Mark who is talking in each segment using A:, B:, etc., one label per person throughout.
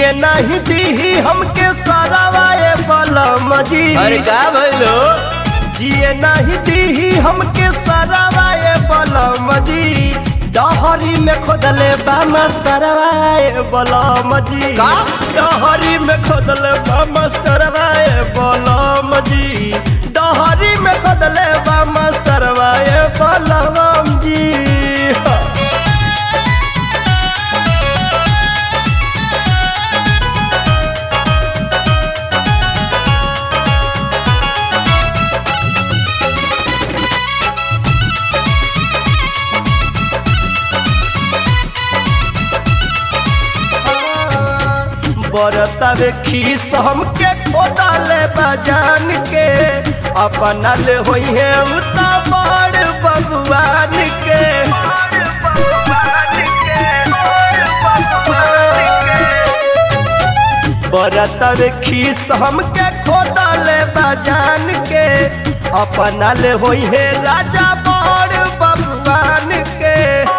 A: जिए नहीं दी हमके सरावाए बलम जी
B: अरे का भइलो
A: जिए नहीं दी हमके सरावाए बलम जी डहरी में खोदले बा मास्टरवाए बलम जी
B: का?
A: डहरी में खोदले बा मास्टरवाए बलम जी डहरी में खोदले बा मास्टरवाए बलम जी बरतावे खीस हमके खोदाले बजान के अपना ले होई है उता बड़ भगवान के बरतावे खीस हमके खोदाले बजान के अपना ले होई है राजा बड़ भगवान के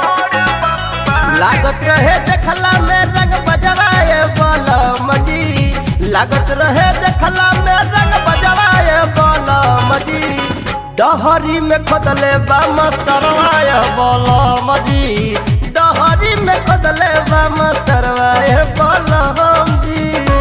A: लागत रहे देखला में रंग बजवाए बलम जी लागत रहे देखला में रंग बजवाए बलम जी डहरी में खोदले बा मस्तरवाए बलम जी डहरी में खोदले बा मस्तरवाए बलम जी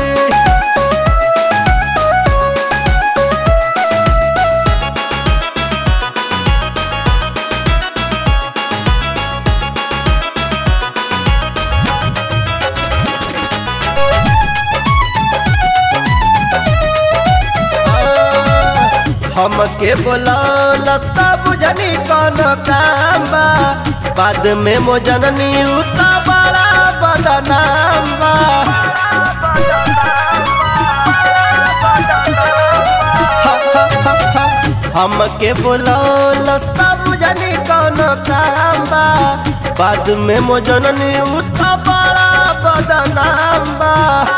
A: हमके बोलौलस्ता बुझनी कौन काम बा बाद में मोजननी उता बड़ा बदनाम बा हमके बोलौलस्ता बुझनी कौन काम बा बाद में मोजननी उता बड़ा बदनाम बा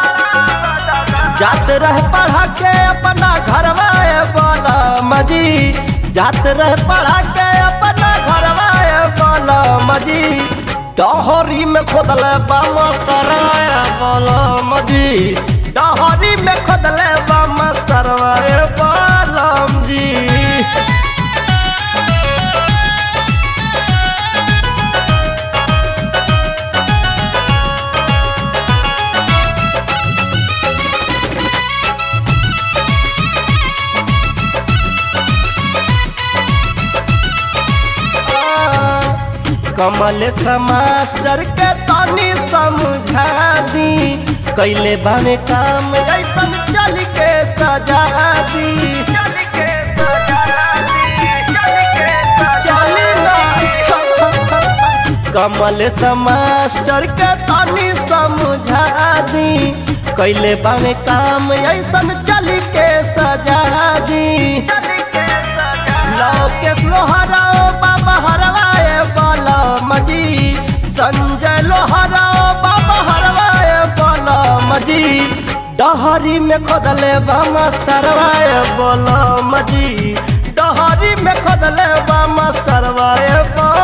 A: जात रह पढ़ा के अपना घरवाए बोला मजी जात रह पढ़ा के अपना घरवाए बोला मजी डहरी में खोदले बा मास्टरवाए बोला मजी डहरी में खोदले बा मास्टरवाए बोलम जी कमल मास्टर के तनी समझा दी कैले बाने काम ऐसन चल के सजा दी चली ना कमल मास्टर के तनी समझा दी कैले बाने काम ऐसन चल के सजा दी लोकेश लोहराओ बाबा हरवाए बलम जी संजय लोहराओ बाबा हरवाए बलम जी डहरी में खोदले बा मास्टरवाए बलम जी डहरी में खोदले बा मास्टरवाए बलम